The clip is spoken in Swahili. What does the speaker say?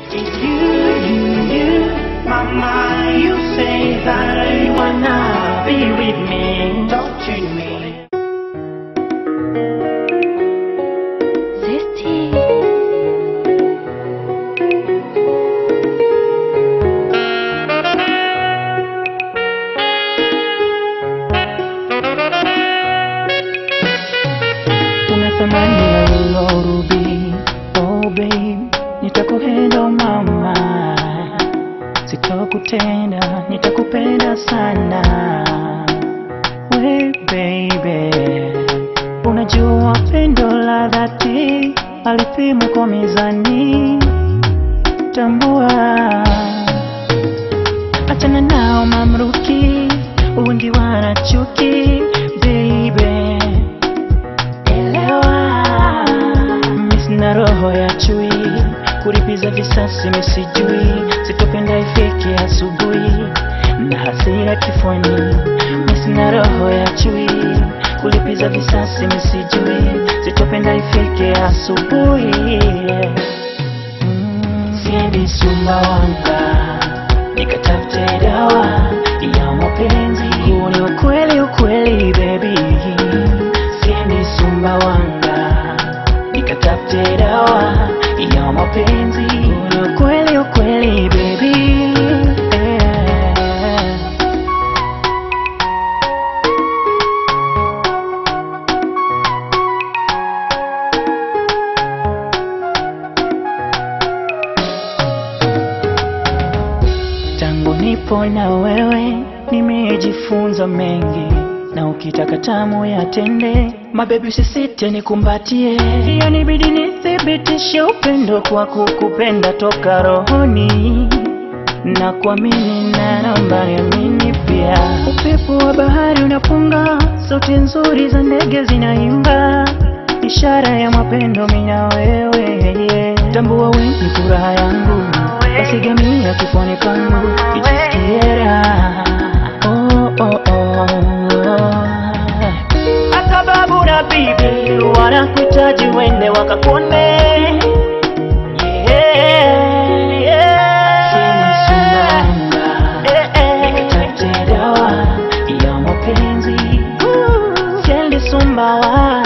It's you, you, you, mama. You say that you wanna be with me. Don't treat me. Zesty. Una thamani ya wilo ruby Oh babe Nitakupenda oh mama Sitokutenda Nitakupenda sana We baby Unajua pendo la dhati Alipimwa kwa mizani Tambua Achana nao mamruki Undi wanachuki Baby elewa mi sina roho ya chui kulipiza visasi misijui sitopenda ifike asubuhi na hasira kifoni mi sina roho ya chui kulipiza visasi misijui sitopenda ifike asubuhi Mm, siendi sumbawanga nikatafute dawa ya mapenzi huu ni ukweli ukweli baby siendi sumbawanga nikatafute dawa ya mapenzi huu ni ukweli ukweli baby yeah. Tangu nipo na wewe nimejifunza mengi, na ukitaka tamu yatende, mabebi usisite nikumbatie, yanibidi nithibitishe upendo kwa kukupenda toka rohoni na kuamini na naomba niamini pia. Upepo wa bahari unapunga, sauti nzuri za ndege zinaimba, ishara ya mapendo mina wewe yeah. Tambua wewe ni furaha yangu, basi gamia kifoni pangu, ijisikie raha oh, oh, oh. Hata babu na bibi wanakuhitaji wende wakakuone Yeah, yeah. Eh, eh. Nikatafute dawa ya mapenzi Siendi Sumbawanga